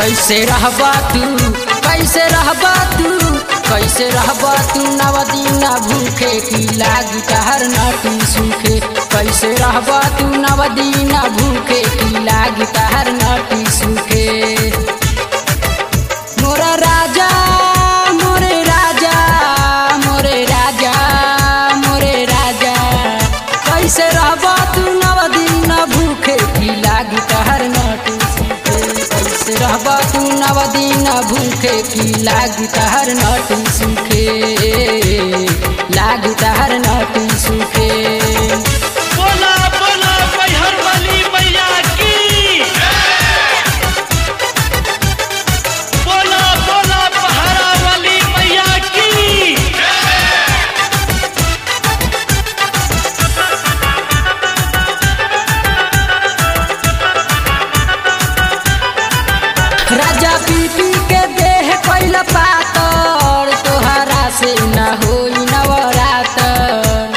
कैसे रहबा तू कैसे रहबा तू कैसे रहबा तू नवदीना भूखे की लागी तहर नाटी सूखे कैसे रहबा तू नवदीना भूखे की लागी तहर नाटी सूखे मोरा राजा मोरे राजा मोरे राजा मोरे राजा कैसे रहबा तू नवदीना भूखे की लागी तहर नाटी सूखे कैसे रहबा तू नवदीना भूखे की लागी तहर नाटी सूखे लागी तहर नाटी सूखे बोला बोला मैहर वाली मैया की बोला बोला पहाड़ा वाली मैया की राजा पी पी के देह कैल पातर तोहरा से न होई नवरातर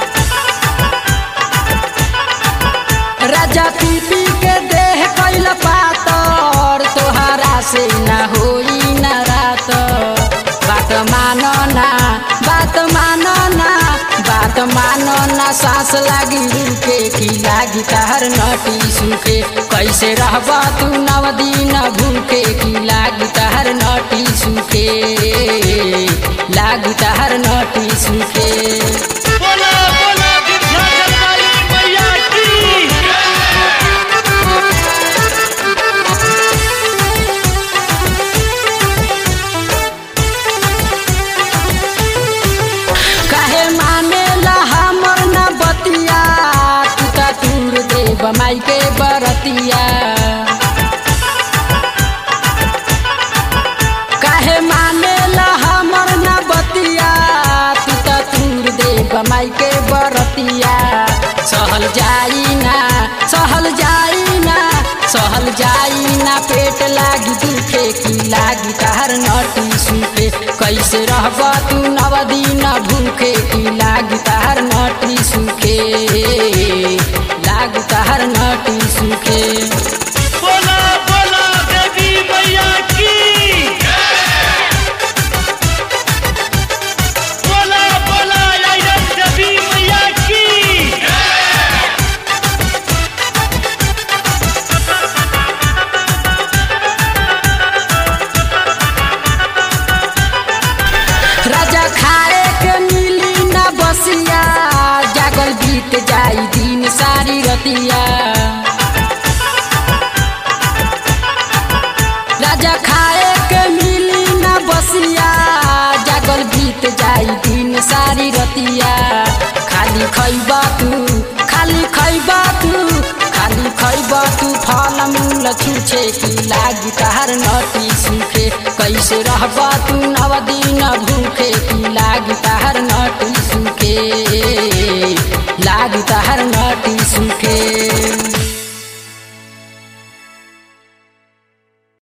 राजा पी पी के देह कैल पातर तोहरा से न होई न रात बात मानो ना बात मानो ना बात मानो ना सांस लागी रुके की लागी तहर नटी सुखे कैसे रहबा तू नवदीन भूखे की लागी तहर नटी सुखे लागी तहर नटी सुखे बोला बोला विंध्याचल वाली मैया की काहे माने ला हमर न बतिया तू त तूर दे बमाई के बरतिया काहे माने ला हमर न बतिया तू त तूर दे बमाई के बरतिया सहल जाई ना सहल जाई ना सहल जाई ना पेट लागी दुखे की लागी तहर नटी सुखे कैसे रहबा तू नवदीन भूखे की लागी तहर नटी सुखे लागी तहर नटी सुखे बोला बोला देवी मैया की बोला बोला आयरन देवी मैया की राजा खाए के मिली न बसिया जागल बीत जाई दिन सारी रतिया राजा खाए के मिली न बसिया जागल बीत जाई दिन सारी रतिया खाली खैबा तू खाली खैबा तू खाली खैबा तू फल मूल छुछे की लागी तहर नटी सुखे कैसे रहबा तू नवदीन भूखे की लागी तहर नटी सुखे लागी तहर नटी सुखे